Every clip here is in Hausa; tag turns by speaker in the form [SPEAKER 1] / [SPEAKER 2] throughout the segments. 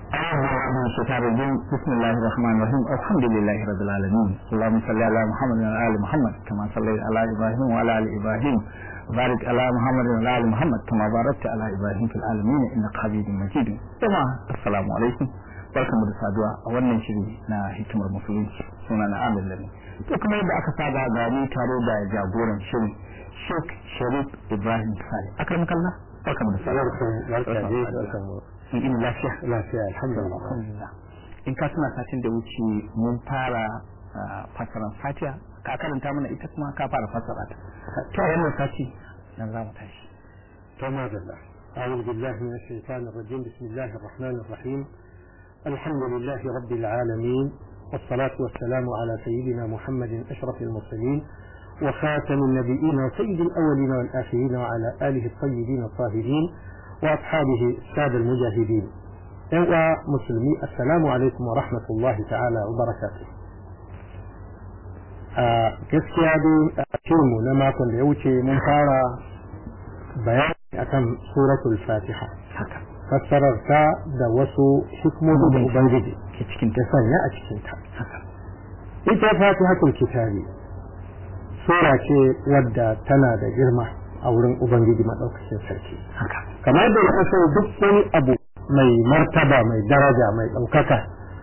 [SPEAKER 1] من الشيطان الرجيم بسم الله الرحمن الرحيم الحمد لله رب العالمين اللهم صل على محمد وعلى ال محمد كما صليت على ابراهيم وعلى ال ابراهيم وبارك على محمد وعلى ال محمد كما باركت على ابراهيم في العالمين انك حميد مجيد جماعه السلام عليكم barkamu da saduwa a wannan shiri na hikimar musulunci suna na amin lami to kuma yadda aka saba gani tare da jagoran shirin sheikh sharif ibrahim sale akram kallah barkamu da saduwa in lafiya
[SPEAKER 2] lafiya alhamdulillah
[SPEAKER 1] alhamdulillah in ka tuna satin da wuce mun fara fasaran fatiha ka karanta mana ita kuma ka fara fasara ta to wannan sati nan za mu tashi
[SPEAKER 2] to madalla أعوذ بالله من الشيطان الرجيم بسم الله الرحمن الرحيم الحمد لله رب العالمين والصلاة والسلام على سيدنا محمد أشرف المرسلين وخاتم النبيين وسيد الأولين والآخرين وعلى آله الطيبين الطاهرين وأصحابه السادة المجاهدين ومسلمي السلام عليكم ورحمة الله تعالى وبركاته gaskiya dai a shirinmu na makon da ya wuce mun fara bayani akan suratul fatiha fassarar ta da wasu hikmomi da ubangiji
[SPEAKER 1] ke cikin
[SPEAKER 2] ta sanya a cikin ta ita fatihatul kitabi sura ce wadda tana da girma a wurin ubangiji maɗaukacin sarki kamar da ya san duk wani abu mai martaba mai daraja mai ɗaukaka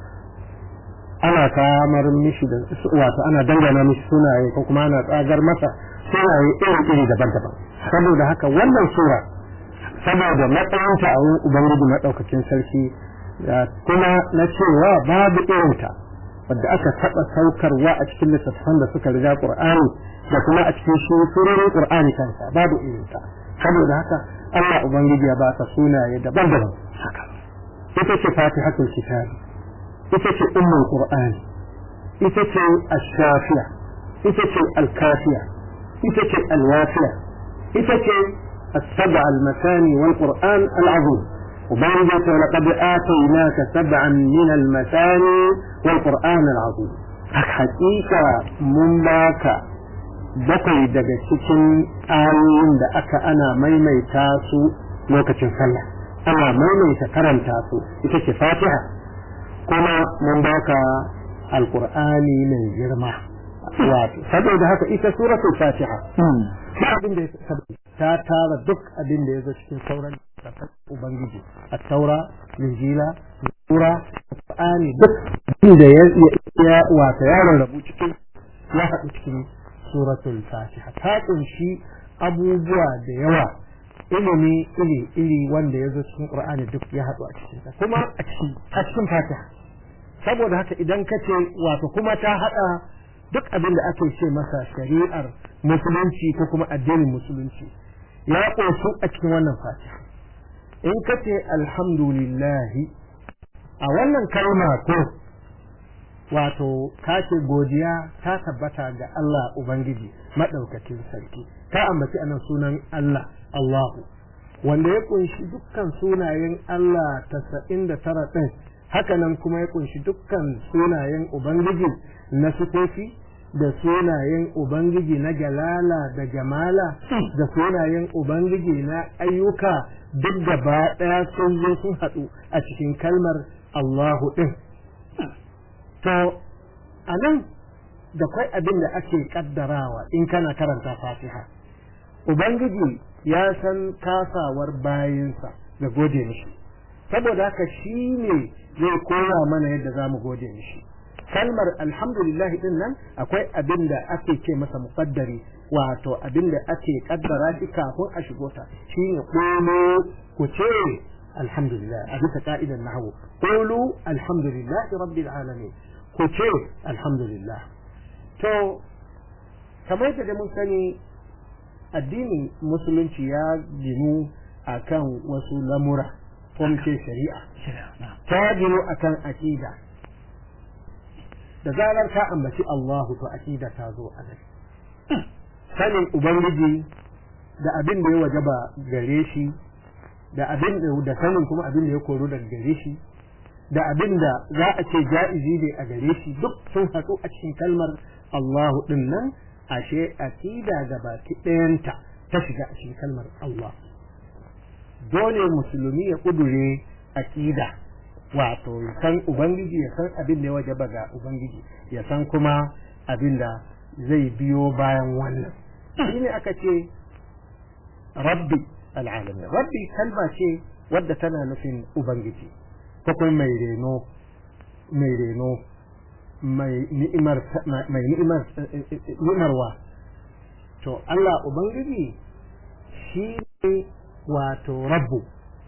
[SPEAKER 2] ana kamar mishi da wato ana dangana mishi sunaye ko kuma ana tsagar masa sunaye iri-iri daban-daban saboda haka wannan sura saboda matsayinta a wurin ubangiji maɗaukakin sarki kuma na cewa babu irinta wadda aka taɓa saukarwa a cikin littattafan da suka riga ƙur'ani da kuma a cikin shi surorin ƙur'ani kansa babu irinta saboda haka Allah ubangiji ya ba ta sunaye daban-daban haka ita ce fatihatul kitab ita ce ummul qur'ani ita ce ash-shafiya ita ce al-kafiya ita ce al-wafiya ita ce السبع المثاني والقرآن العظيم وبانجت ولقد آتيناك سبعا من المثاني والقرآن العظيم حقيقة من باك bakwai daga cikin ayoyin da aka ana maimaita su lokacin sallah ana maimaita karanta su ita ce fatiha kuma mun baka alkur'ani mai girma wato saboda haka ita suratul fatiha ba abin da ta tara duk abin da ya zo cikin sauran ubangiji a taura linjila sura qur'ani duk da ya wato ya rarrabu cikin ya haɗu cikin suratul fatiha ta kunshi abubuwa da yawa ilimi iri iri wanda ya zo cikin qur'ani duk ya haɗu a cikin ta kuma a cikin a cikin fatiha saboda haka idan ka ce wato kuma ta haɗa duk abin da ake ce masa shari'ar musulunci ko kuma addinin musulunci ya ƙunsu a cikin wannan fatiha in ka ce alhamdulillahi a wannan kalma ko wato ka ce godiya ta tabbata ga Allah Ubangiji maɗaukakin sarki ta ambaci anan sunan Allah Allahu wanda ya kunshi dukkan sunayen Allah tasa'in da tara ɗin hakanan kuma ya kunshi dukkan sunayen Ubangiji na sifofi da sunayen Ubangiji na galala da jamala da sunayen Ubangiji na ayyuka duk gaba ɗaya sun zo sun haɗu a cikin kalmar Allahu ɗin. To, a nan da kwai abin da ake kaddarawa in kana karanta fatiha. Ubangiji ya san kasawar bayinsa ga gode mishi, saboda haka shi ne zai koya mana yadda za mu gode mishi. Kalmar alhamdulillah din nan akwai abin da ake ce masa muƙaddari wato abin da ake kaddara shi kafin a shigo ta shi ne ku ce alhamdulillah a bisa ka'idar nahawu qulu alhamdulillah rabbil alamin ku ce alhamdulillah to kamar da mun sani addinin musulunci ya ginu akan wasu lamura ko ce shari'a ta ginu akan aqida da zarar ka ambaci Allahu to aqida ta zo a nan sanin ubangiji da abin da ya wajaba gare shi da abin da sanin kuma abin da ya koro daga gare shi da abin da za a ce ja'izi ne a gare shi duk sun haɗu a cikin kalmar Allahu din nan ashe aqida gabaki ɗayanta ta shiga a cikin kalmar Allah dole musulmi ya kudure aqida wato ya san ubangiji ya san abin da ya wajaba ga ubangiji ya san kuma abin da zai biyo bayan wannan shine aka ce rabbi al'alamin rabbi kalma ce wadda tana nufin ubangiji ko kuma mai reno mai reno mai ni'imar mai ni'imar ni'imarwa to Allah ubangiji shi ne wato rabbu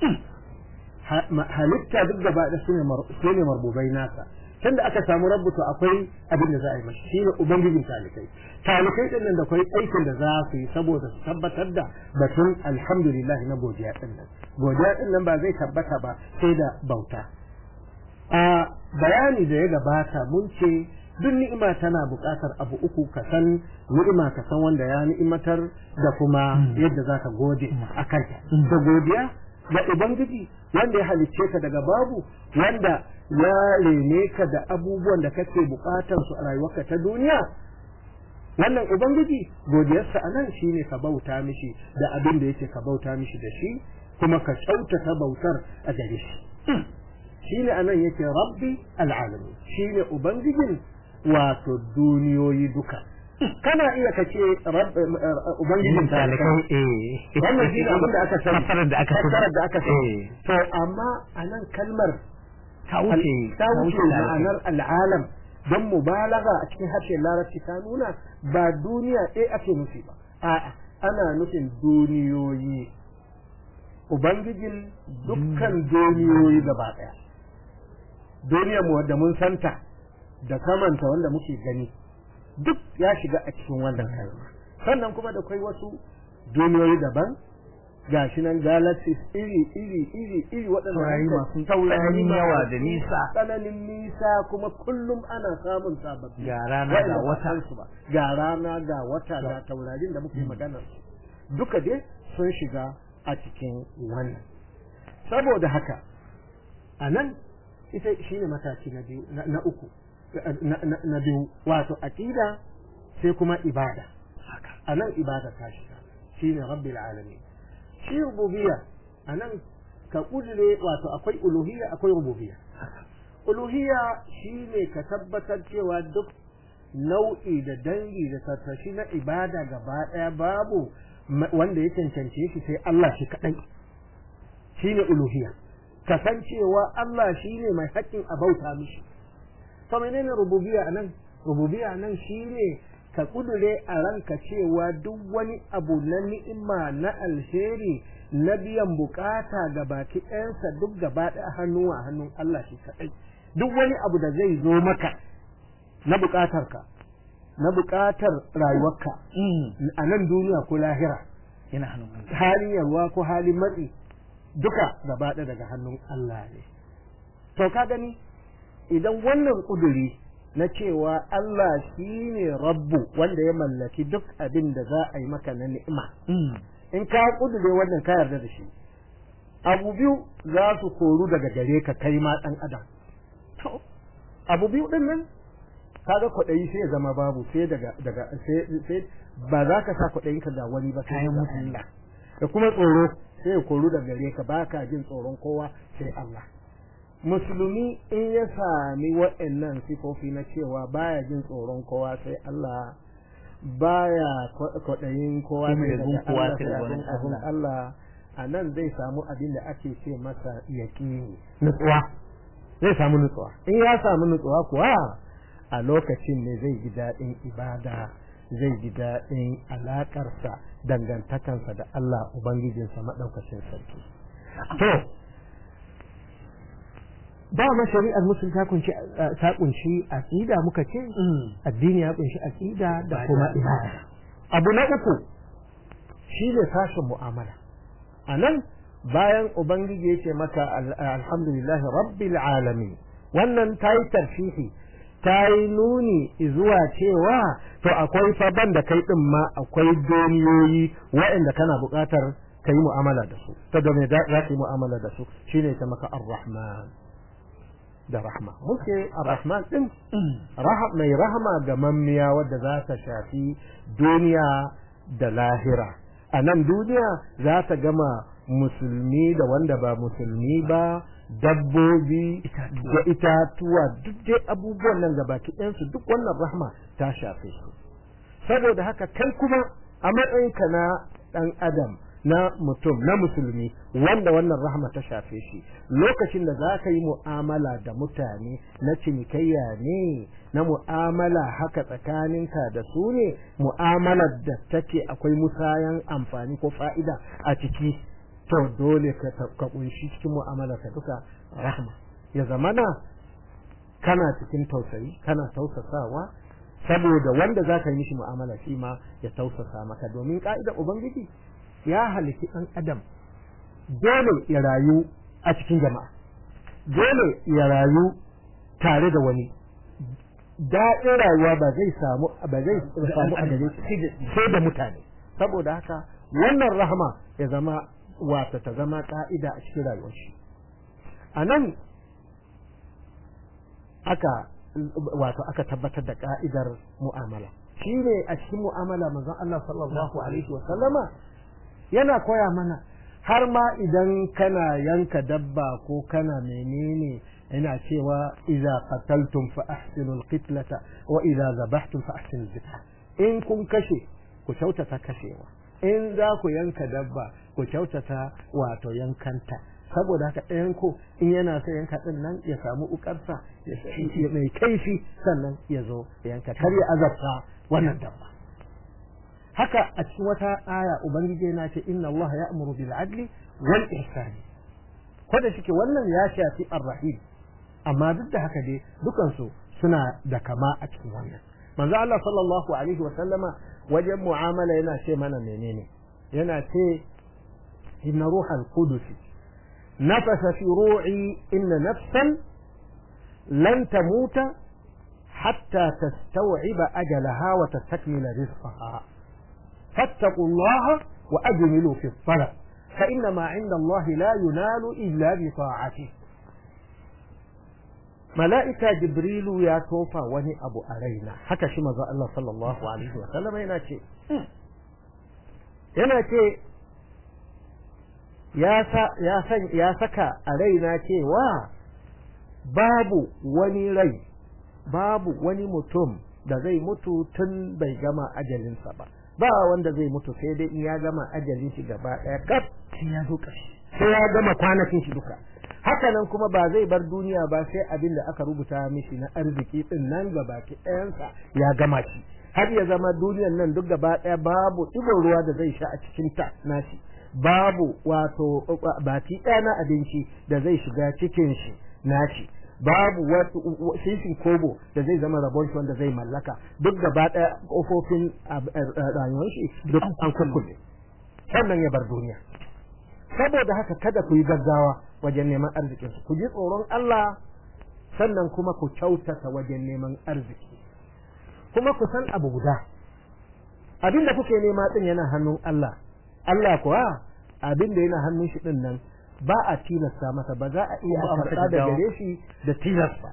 [SPEAKER 2] halitta duk gaba da su ne marbubai nasa can da aka samu rabbu to akwai abin da za a yi mashi shi ne ubangijin talikai talikai din nan da akwai aikin da za su yi saboda su tabbatar da batun alhamdulillah na godiya din nan godiya din nan ba zai tabbata ba sai da bauta a bayani da ya gabata mun ce duk ni'ima tana buƙatar abu uku ka san ni'ima ka san wanda ya ni'imatar da kuma yadda za ka gode a kanta da godiya ga ubangiji wanda ya halicce ka daga babu wanda ya rene ka da abubuwan da kake buƙatar su a rayuwarka ta duniya wannan ubangiji godiyarsa a nan shine ka bauta mishi da abin da yake ka bauta mishi da shi kuma ka kyautata bautar a gare shi shine anan yake rabbi al'alamin shine ubangijin wato duniyoyi duka kana iya ka ce ubangijin talikai
[SPEAKER 1] eh
[SPEAKER 2] wannan shine abin da aka sani
[SPEAKER 1] Fassarar da aka sani.
[SPEAKER 2] fassarar da aka sani
[SPEAKER 1] Eh.
[SPEAKER 2] to amma anan kalmar
[SPEAKER 1] ta wuce
[SPEAKER 2] ta wuce ma'anar al'alam don mubalaga a cikin harshen larabci ta nuna ba duniya ɗaya ake nufi ba a'a ana nufin duniyoyi ubangijin dukkan duniyoyi gaba ɗaya duniyar mu wadda mun santa da samanta wanda muke gani duk ya shiga a cikin wannan kalma sannan kuma da kai wasu duniyoyi daban gashi nan galaxies iri iri iri iri waɗanda
[SPEAKER 1] Taurari
[SPEAKER 2] muka-
[SPEAKER 1] masu
[SPEAKER 2] taurari
[SPEAKER 1] tsananin yawa
[SPEAKER 2] masu
[SPEAKER 1] da nisa.
[SPEAKER 2] tsananin nisa kuma kullum ana samun sababbi
[SPEAKER 1] Ga rana
[SPEAKER 2] waɗanda
[SPEAKER 1] ga
[SPEAKER 2] ba
[SPEAKER 1] wata.
[SPEAKER 2] san su ba ga rana ga wata ga taurarin da muke maganar su duka dai sun shiga a cikin wannan saboda haka a nan ita shine mataki na biyu na na uku na- na na biyu wato aqida sai kuma ibada a nan ibada ta shiga shine rabbil alamin shi rububiyya a nan ka kudure wato akwai uluhiyya akwai rububiyya uluhiyya shine ka tabbatar cewa duk nau'i da dangi da tattashi na ibada gaba daya babu ma- wanda ya cancance shi sai Allah shi kadai shine uluhiyya kasancewa Allah shine mai haƙƙin a bauta mishi to menene rububiyya anan rububiyya nan shine ka kudure a ranka cewa duk wani abu na ni'ima na alheri na biyan bukata ga baki ɗayansa duk gaba ɗaya hannu a hannun Allah shi kaɗai duk wani abu da zai zo maka na bukatarka na bukatar rayuwarka a nan duniya ko lahira
[SPEAKER 1] yana hannun Allah
[SPEAKER 2] halin yalwa ko halin matsi duka gaba ɗaya daga hannun Allah ne to ka gani idan wannan kuduri na cewa Allah shi ne rabbu wanda ya mallaki duk abin da za a yi maka na ni'ima in ka kudure wannan ka yarda da shi abu biyu za su koru daga gare ka kai ma ɗan adam to abu biyu ɗin nan kaga kwaɗayi sai ya zama babu sai daga daga sai sai ba za ka sa kwaɗayin ka ga wani ba sai
[SPEAKER 1] Kayan
[SPEAKER 2] ga
[SPEAKER 1] mutane.
[SPEAKER 2] Allah da kuma tsoro sai ya koru daga gare ka baka jin tsoron kowa sai Allah musulmi in ya sami waɗannan sifofi na cewa baya jin tsoron kowa sai Allah baya kwa- kwaɗayin kowa
[SPEAKER 1] Sai
[SPEAKER 2] sai
[SPEAKER 1] mai
[SPEAKER 2] daga
[SPEAKER 1] bin kowa
[SPEAKER 2] Allah
[SPEAKER 1] sai
[SPEAKER 2] sai
[SPEAKER 1] wani
[SPEAKER 2] abin abin
[SPEAKER 1] Allah.
[SPEAKER 2] Allah a nan zai samu abin da ake ce masa yaƙini nutsuwa zai samu nutsuwa in ya samu nutsuwa kuwa a lokacin ne zai ji daɗin ibada zai ji daɗin alaƙarsa dangantakansa da Allah Ubangijinsa maɗaukacin sarki to dama shari'ar musulun ta kunshi ta kunshi aqida muka ce addini ya kunshi aqida da kuma ibada abu na uku shine sashen mu'amala anan bayan ubangiji yace maka al- alhamdulillah rabbil alamin wannan tayi tarfihi tayi nuni zuwa cewa to akwai faban da kai din ma akwai doniyoyi waɗanda kana buƙatar ka yi mu'amala da su ta da me za ka yi mu'amala da su shine ta maka ar-rahman da rahma muke ar-rahman din rahab mai rahama ga mammiya wadda za ta shafi duniya da lahira a nan duniya za ta gama musulmi da wanda ba musulmi ba dabbobi da itatuwa duk dai abubuwan nan gabaki ɗayansu duk wannan rahma ta shafe su saboda haka kai kuma a matsayinka na ɗan adam na mutum na musulmi wanda wannan rahma ta shafe shi lokacin da za ka yi mu'amala da mutane na cinikayya ne na mu'amala haka tsakaninka da su ne mu'amalar da take akwai musayan amfani ko fa'ida a ciki to dole ka kunshi cikin mu'amala ka duka rahma ya zamana kana cikin tausayi kana tausasawa saboda wanda za ka yi mishi mu'amala shi ma ya tausasa maka domin ka'idar ubangiji ya halitti ɗan adam dole ya rayu a cikin jama'a dole ya rayu tare da wani daɗin rayuwa ba zai samu ba zai samu a gare shi sai da mutane saboda haka wannan rahama ya zama wata ta zama ka'ida a cikin rayuwar shi a nan aka wato aka tabbatar da ka'idar mu'amala shi ne a cikin mu'amala manzon Allah sallallahu alaihi wa sallama yana koya mana har ma idan kana yanka dabba ko kana menene yana cewa idza qataltum fa ahsinu alqitlata wa idza zabahtum fa ahsinu zibha in kun kashe ku kyautata kashewa in za ku yanka dabba ku kyautata wato yankanta saboda haka ɗayan ko in yana so yanka ɗin nan ya samu ukarsa ya mai kaifi sannan ya zo yanka kar ya azabta wannan dabba haka a cikin wata aya ubangiji yana ce inna Allah ya'muru bil adli wal ihsani ko da shike wannan ya shafi ar-rahim amma duk da haka dai dukansu suna da kama a cikin wannan manzo Allah sallallahu alaihi wa sallama wajen mu'amala yana ce mana menene yana ce inna ruhal qudus nafasa fi ru'i inna nafsan lan tamuta hatta tastaw'iba ajalaha wa tastakmila rizqaha fattaqullaha wa ajmilu fi talab fa inna ma 'inda Allah la yunalu illa bi ta'atihi mala'ika jibrilu ya tofa wani abu a raina haka shi maza Allah sallallahu alaihi wa sallam yana ce yana ce ya san ya saka a raina cewa babu wani rai babu wani mutum da zai mutu tun bai gama ajalinsa ba ba wanda zai mutu sai dai in ya gama ajalin shi gaba ɗaya kaf ya zo sai ya gama kwanakin shi duka haka nan kuma ba zai bar duniya ba sai abin da aka rubuta mishi na arziki din nan gabaki ɗayansa ya gama shi har ya zama duniyan nan duk gaba ɗaya babu ɗigon ruwa da zai sha a cikin ta nashi babu wato baki ɗaya na abinci da zai shiga cikin shi nashi babu sifin kobo da zai zama rabon shi wanda zai mallaka duk gaba ɗaya ƙofofin rayuwar shi duk an kukkule sannan ya bar duniya saboda haka kada ku yi gaggawa wajen neman arzikin ku ji tsoron Allah sannan kuma ku kyautata wajen neman arziki kuma ku san abu guda abin da kuke nema din yana hannun Allah Allah kuwa abin da yana hannun shi din nan ba a tilasta masa ba za a iya karɓa da gare shi da tilasta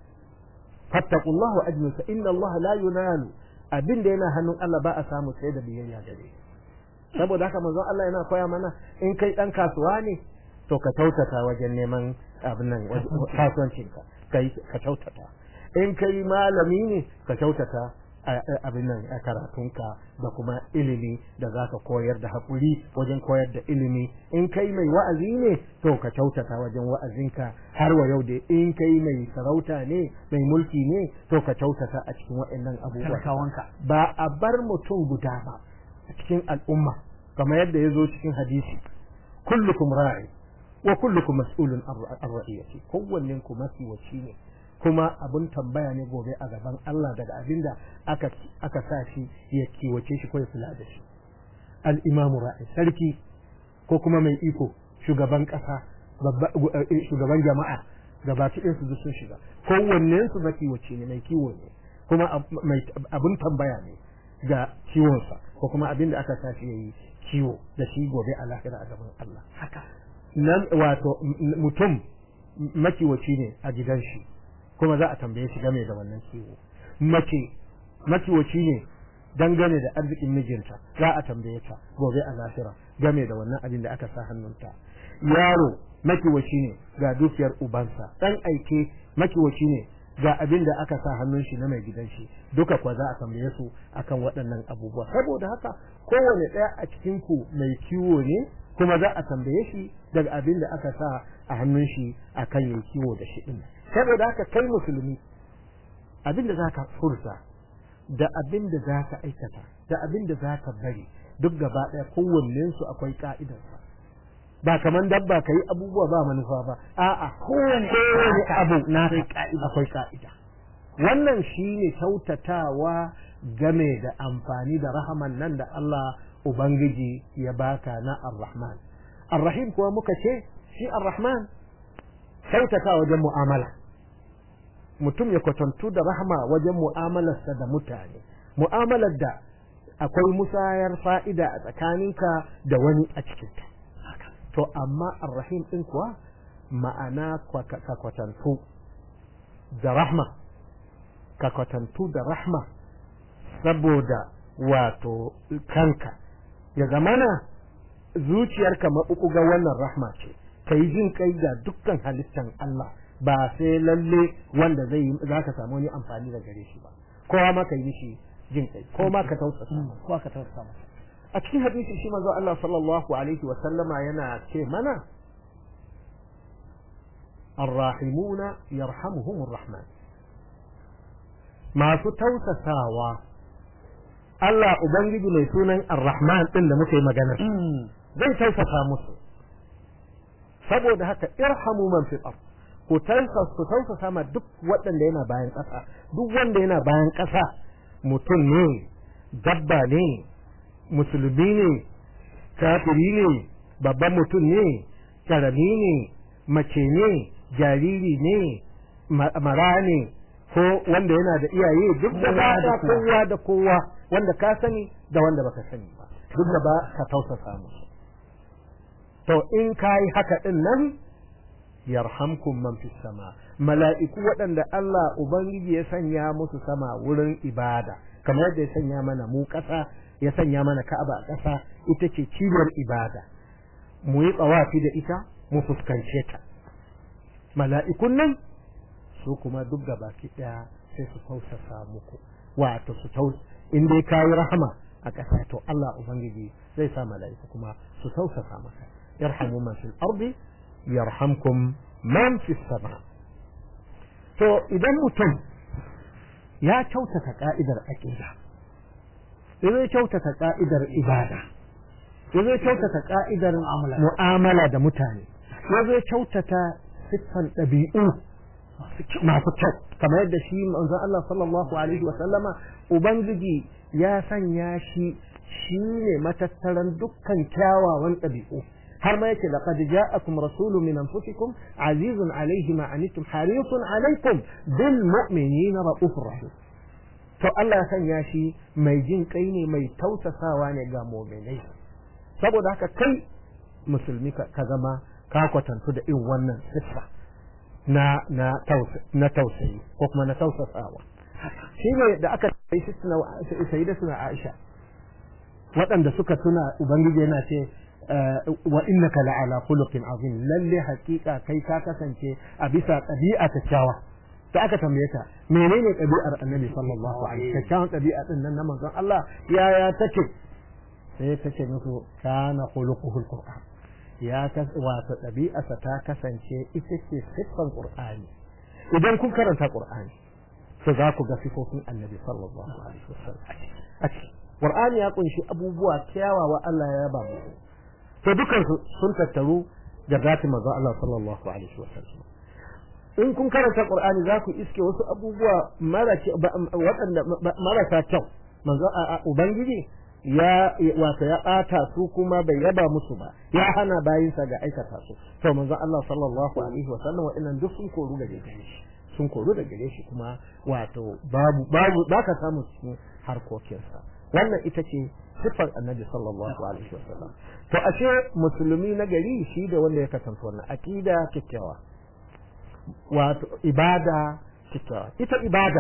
[SPEAKER 2] fattaqullahu ajnu fa inna Allah la yunalu abin da yana hannun Allah ba a samu sai da biyayya gare shi saboda haka manzon Allah yana koya mana in kai dan kasuwa ne to ka kyautata wajen neman abin nan kasuwancinka kai ka kyautata in kai malami ne ka kyautata abin nan a karatunka da kuma ilimi da za ka koyar da haƙuri wajen koyar da ilimi in kai mai wa'azi ne to ka kyautata wajen wa'azinka har wa yau da in kai mai sarauta ne mai mulki ne to ka kyautata a cikin waɗannan abubuwa ba a bar mutum guda ba a cikin al'umma kamar yadda ya zo cikin hadisi kullukum ra'i wa kullukum mas'ulun an ra'iyati kowannen ku masiwaci ne kuma abun tambaya ne gobe a gaban Allah daga abinda aka aka sa shi ya kiwace shi ko ya kula da shi al-imam ra'i sarki ko kuma mai iko shugaban kasa shugaban jama'a gabaki ɗin su sun shiga kowannen su makiwaci ne mai kiwo ne kuma abun tambaya ne ga kiwonsa ko kuma abinda aka sa shi yayi kiwo da shi gobe a lahira a gaban Allah haka nan wato mutum makiwaci ne a gidan shi kuma za a tambaye shi game da wannan kiwo mace makiwaci ne dangane da arzikin mijinta za a tambaye ta gobe a lahira game da wannan abin da aka sa hannunta yaro makiwaci ne ga dukiyar ubansa dan aike makiwaci ne ga abin da aka sa hannun shi na mai gidan shi duka kwa za a tambaye su akan waɗannan abubuwa saboda haka kowane ɗaya a cikin ku mai kiwo ne kuma za a tambaye shi daga abin da aka sa a hannun shi akan yayi kiwo da shi din saboda haka kai musulmi abin da zaka furta da abin da zaka aikata da abin da zaka bari duk gaba ɗaya kowannen su akwai ka'idarsa ba kaman dabba kai abubuwa ba manufa ba a'a kowane abu na akwai ka'ida wannan shine kyautatawa game da amfani da rahaman nan da Allah ubangiji ya baka na ar-rahman ar-rahim kuwa muka ce shi ar-rahman kyautata wajen mu'amala mutum ya kwatantu da rahama wajen mu'amalarsa da mutane mu'amalar da akwai musayar fa'ida a tsakaninka da wani a cikinta to amma arrahim din kuwa ma'ana ka kwatantu da rahma ka kwatantu da rahma saboda wato kanka ya zamana zuciyarka maɓuɓɓuga wannan rahma ce ka yi jin kai ga dukkan halittan Allah ba sai lalle wanda zai yi za ka samu wani amfani da gare shi ba kowa ma ka yi shi jin kai ko ma ka tausasa ko ka tausasa masa a cikin hadisi shi manzo Allah sallallahu alaihi wa sallama yana ce mana arrahimuna yarhamuhumur rahman masu tausasawa Allah ubangiji mai sunan arrahman din da muke magana zai tausasa musu saboda haka irhamu man fil ard ku tausasa ku tausasa ma duk waɗanda yana bayan ƙasa duk wanda yana bayan ƙasa mutum ne dabba ne musulmi ne kafiri ne babban mutum ne karami ne mace ne jariri ne mara ne ko wanda yana da iyaye duk da ba da kowa da kowa wanda ka sani da wanda baka sani ba duk da ba ka tausasa musu to in kayi haka din nan yarhamkum man fis sama mala'iku waɗanda Allah ubangiji ya sanya musu sama wurin ibada kamar yadda ya sanya mana mu ƙasa ya sanya mana Ka'aba a ƙasa ita ce cibiyar ibada mu yi tsawafi da ita mu fuskance ta mala'ikun nan su kuma duk baki ɗaya sai su tausasa muku wato su taus in dai kayi rahama a ƙasa to Allah ubangiji zai sa mala'iku kuma su tausasa maka yarhamu man fil ardi yarhamkum man fis sama to idan mutum ya kyautata ka'idar aqida ya zai kyautata ka'idar ibada ya zai kyautata ka'idar mu'amala da mutane ya zai kyautata siffan ɗabi'u masu kyau kamar yadda shi manzon Allah sallallahu alaihi wa sallama ubangiji ya sanya shi shi ne matattaran dukkan kyawawan ɗabi'u har ma yake laqad ja'akum rasulun min anfusikum azizun alayhi ma anittum harisun alaykum bil mu'minina raufur rahim to Allah ya sanya shi mai jin kai ne mai tausasawa ne ga mu'minai saboda haka kai musulmi ka zama ka kwatantu da irin wannan siffa na na na tausayi ko kuma na tausasawa shi ne da aka yi sai da suna Aisha waɗanda suka tuna ubangiji yana ce wa innaka la'ala khuluqin azim lalle hakika kai ka kasance a bisa ɗabi'a kyakkyawa da aka tambaye ta menene ɗabi'ar annabi sallallahu alaihi kyakkyawan ɗabi'a din nan na manzon Allah yaya take sai ta ce musu kana khuluquhul qur'an ya kas wato ɗabi'arsa ta kasance ita ce siffar qur'ani idan kun karanta qur'ani to za ku ga sifofin annabi sallallahu alaihi wasallam a ciki qur'ani ya kunshi abubuwa kyawawa Allah ya yaba mu to dukan su sun tattaru da zati manzo Allah sallallahu alaihi wasallam in kun karanta qur'ani za ku iske wasu abubuwa waɗanda marasa kyau manzo ubangiji ya wato ya ɓata su kuma bai yaba musu ba ya hana bayinsa ga aikata su to manzo Allah sallallahu alaihi wasallam wa'annan duk sun koru daga gare shi sun koru daga gare shi kuma wato babu babu baka samu cikin harkokinsa wannan ita ce siffar annabi sallallahu alaihi wasallam to ashe musulmi na gari shi da wanda ya kasance wannan aqida kikkiawa wato ibada kikkiawa ita ibada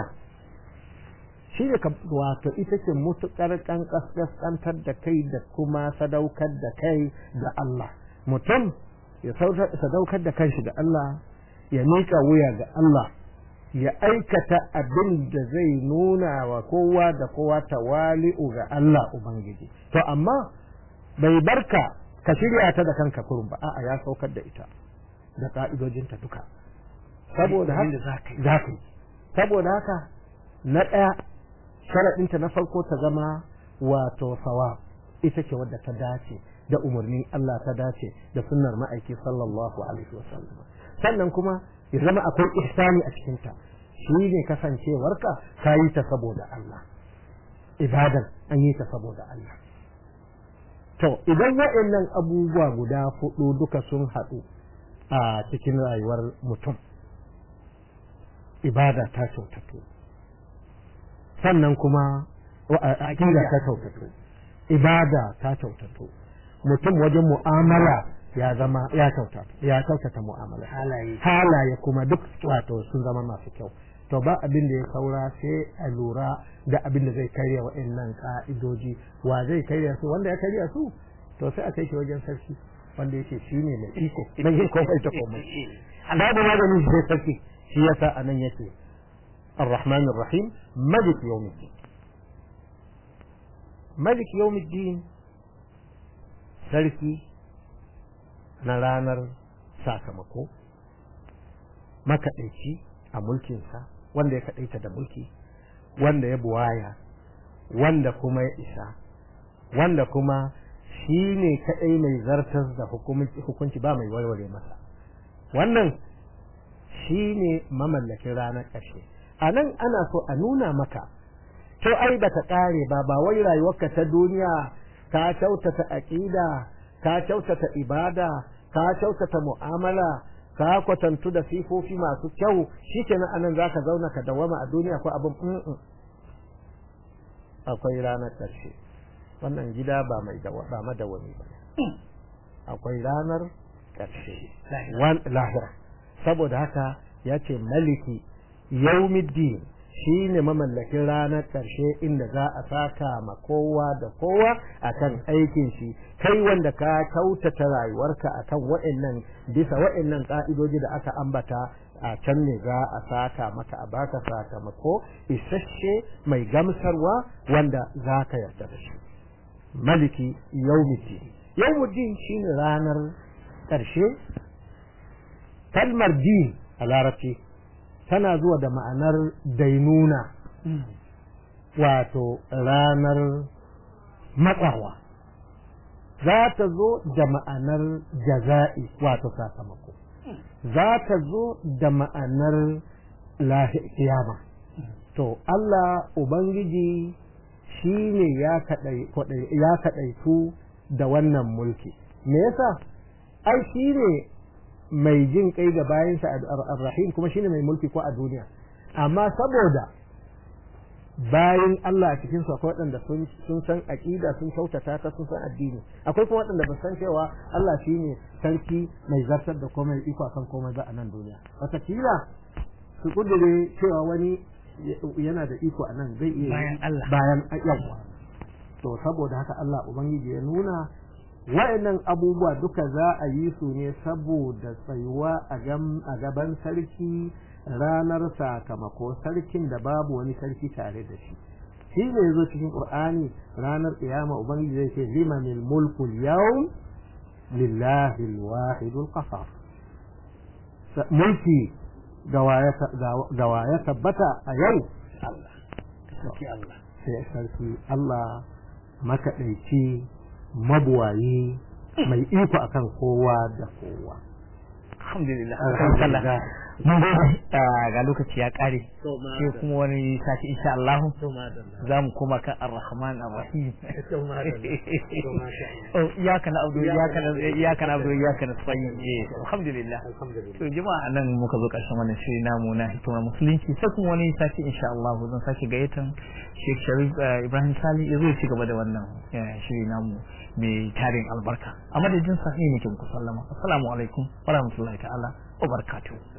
[SPEAKER 2] shi ne wato ita ce mutukar kankantar da kai da kuma sadaukar da kai ga Allah mutum ya sadaukar da kanshi ga Allah ya miƙa wuya ga Allah ya aikata abin da zai nuna wa kowa da kowa tawali'u ga Allah Ubangiji to amma bai barka ka shirya ta da kanka kurun ba a'a ya saukar da ita da ka'idojinta duka saboda haka za ka yi saboda haka na ɗaya sharaɗinta na farko ta zama wato sawa ita ce wadda ta dace da umarni Allah ta dace da sunnar ma'aiki sallallahu alaihi wasallam sannan kuma ya zama akwai ihsani a cikinta shi ne kasancewarka ka yi ta saboda Allah ibadan an yi ta saboda Allah to idan waɗannan abubuwa guda hudu duka sun haɗu a cikin rayuwar mutum ibada ta kyautatu sannan kuma aƙida ta kyautatu ibada ta kyautatu mutum wajen mu'amala ya zama ya kyautata ya kyautata mu'amala
[SPEAKER 1] halaye
[SPEAKER 2] halaye kuma duk wato sun zama masu kyau to ba abin da ya saura sai a lura da abin da zai karya wa'annan ka'idoji wa zai karya su wanda ya karya su to sai a kai shi wajen sarki wanda yake shi ne mai iko na yin komai ta komai babu maganin shi sai sarki shi yasa anan yake الرحمن الرحيم ملك يوم الدين ملك يوم الدين sarki na ranar sakamako makaɗaici a mulkinsa wanda ya kaɗaita da mulki wanda ya buwaya wanda kuma ya isa wanda kuma shi ne kaɗai mai zartar da hukunci ba mai warware masa wannan shi ne mamallakin ranar ƙarshe a nan ana so a nuna maka to ai ba ta ƙare ba ba wai rayuwarka ta duniya ka kyautata aƙida ka kyautata ibada ka kyautata mu'amala ka kwatantu da sifofi masu kyau shikenan anan zaka zauna ka dawama a duniya ko abin akwai ranar ƙarshe wannan gida ba mai ba madawami ba akwai ranar ƙarshe lahira saboda haka ya ce maliki yaumiddin shi ne mamallakin ranar ƙarshe inda za a saka ma kowa da kowa akan aikin shi kai wanda ka kyautata rayuwarka akan waɗannan bisa waɗannan ƙa'idoji da aka ambata a can ne za a saka maka a baka sakamako isasshe mai gamsarwa wanda za ka yarda da shi maliki yaumiddin yaumiddin shine ranar ƙarshe kalmar din a larabci tana zuwa da ma'anar dainuna wato ranar matsawa za ta zo da ma'anar jaza'i wato sakamako za ta zo da ma'anar kiyama to Allah Ubangiji shi ne ya kaɗaitu da wannan mulki me yasa ai shi ne mai jin kai ga bayansa ar-rahim kuma shine mai mulki ko a duniya amma saboda bayan Allah a cikin su akwai waɗanda sun san aqida sun kyautata ta sun san addini akwai kuma waɗanda ba san cewa Allah shine sarki mai zartar da komai iko akan komai ba a nan duniya wataƙila su kudure cewa wani yana da iko a nan zai iya
[SPEAKER 1] bayan Allah
[SPEAKER 2] bayan yawa to saboda haka Allah ubangiji ya nuna wa'annan abubuwa duka za a yi su ne saboda tsayuwa a gaban sarki ranar sakamako sarkin da babu wani sarki tare da shi shi ne zo cikin qur'ani ranar qiyama ubangiji zai ce limanil mulku yawm lillahi alwahid alqahar mulki gawa ya tabbata a yau Allah sai sarki Allah makaɗaici mabuwayi mai iko akan kowa da kowa
[SPEAKER 1] alhamdulillah alhamdulillah mun gode ga lokaci ya kare sai kuma wani sati insha Allah za mu koma kan ar-rahman ar-rahim oh iyaka na abdu iyaka na iyaka na abdu iyaka na tsayi eh alhamdulillah to jama'a nan muka zo karshen wannan shiri namu na hikimar musulunci sai kuma wani sati insha Allah zan sake gayyatan Sheikh Sharif Ibrahim Sali ya zo ci gaba da wannan shiri namu mai tarin albarka a madadin sa ne nake muku sallama assalamu alaikum wa rahmatullahi ta'ala wa barakatuh